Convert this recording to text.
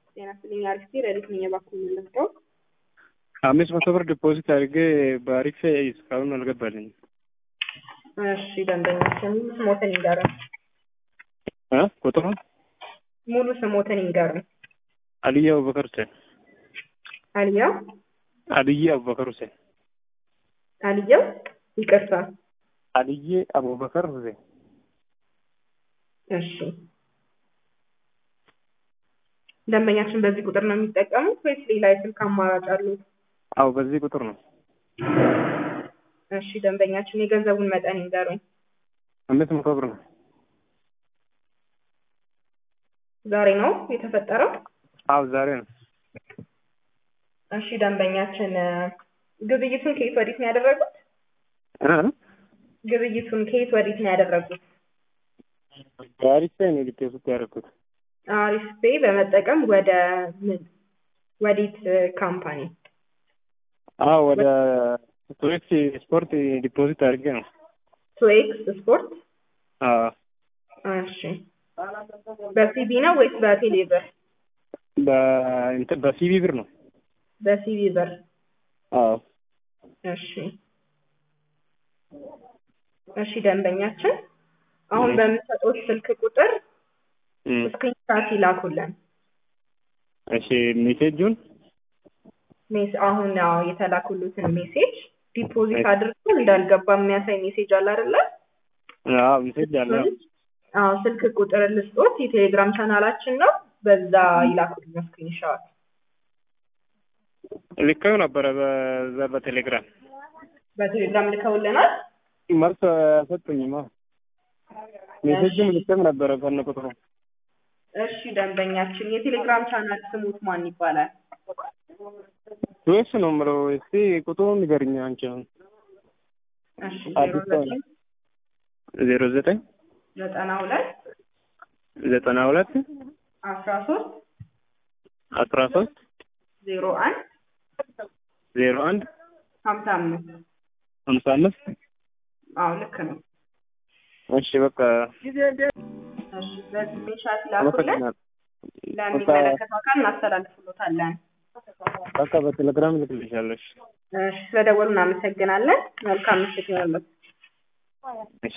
ጤና ይስጥልኝ። አሪፍ ረዲት ነኝ። እባክዎ የምንወስደው አምስት መቶ ብር ዲፖዚት አድርጌ በአሪፍ እስካሁን አልገባልኝም። እሺ ደንበኛችን ሙሉ ስሞትን ይንገሩን። እ ቁጥሩን ሙሉ ስሞትን ይንገሩን። አልዬ አቡበከር ሁሴን አልያ አልዬ አቡበከር ሁሴን አልየው ይቅርታ። አልዬ አቡበከር ሁሴን እሺ ደንበኛችን በዚህ ቁጥር ነው የሚጠቀሙት ወይስ ሌላ የስልክ አማራጭ አሉት? አዎ በዚህ ቁጥር ነው። እሺ ደንበኛችን የገንዘቡን መጠን ይንገሩኝ። አምስት መቶ ብር ነው። ዛሬ ነው የተፈጠረው? አዎ ዛሬ ነው። እሺ ደንበኛችን ግብይቱን ከየት ወዴት ነው ያደረጉት? እ ግብይቱን ከየት ወዴት ነው ያደረጉት? በአሪፍ ነው ዲፖዚት ያደረኩት። አሪፍ ፔይ በመጠቀም ወደ ምን ወዴት ካምፓኒ? አዎ ወደ ቱሪክስ ስፖርት ዲፖዚት አድርጌ ነው። ቱኤክስ ስፖርት። አዎ እሺ በሲቢ ነው ወይስ በቴሌ ብር? በእንትን በሲቢ ብር ነው። በሲቢ ብር። አዎ እሺ እሺ ደንበኛችን አሁን በምሰጡት ስልክ ቁጥር እም፣ ስክሪንሻት ይላኩልን። እሺ ሜሴጁን ሜስ አሁን ያው የተላኩሉትን ሜሴጅ ዲፖዚት አድርጎ እንዳልገባ የሚያሳይ ሜሴጅ አለ አይደለ? አዎ ሜሴጅ አለ። አዎ ስልክ ቁጥር ልስጦት፣ የቴሌግራም ቻናላችን ነው። በዛ ይላኩልን ስክሪንሻት። ልከው ነበረ በዛ በቴሌግራም በቴሌግራም ልከውልናል። መልስ አልሰጡኝም። አዎ ሜሴጅም ልከም ነበረ ከነ ቁጥሩ። እሺ ደንበኛችን የቴሌግራም ቻናል ስሙት ማን ይባላል? ቱኤክስ ነው የምለው። እስቲ ቁጥሩን ንገሪኝ አንቺ አሁን። እሺ አዲስ ዜሮ ሰው ዘጠኝ ዜሮ ዘጠኝ ዘጠና ሁለት ዘጠና ሁለት አስራ ሶስት አስራ ሶስት ዜሮ አንድ ዜሮ አንድ ሀምሳ አምስት ሀምሳ አምስት አዎ ልክ ነው። እሺ በቃ እሺ በዚህ ስክሪንሻት ይላኩልን። አመሰግናለሁ። ለሚመለከተው አካል እናስተላልፍሎታለን። በቃ በቴሌግራም ልክልሻለሽ። እሺ ስለደወሉ እናመሰግናለን። መልካም ምሽት ይሆንልዎት። እሺ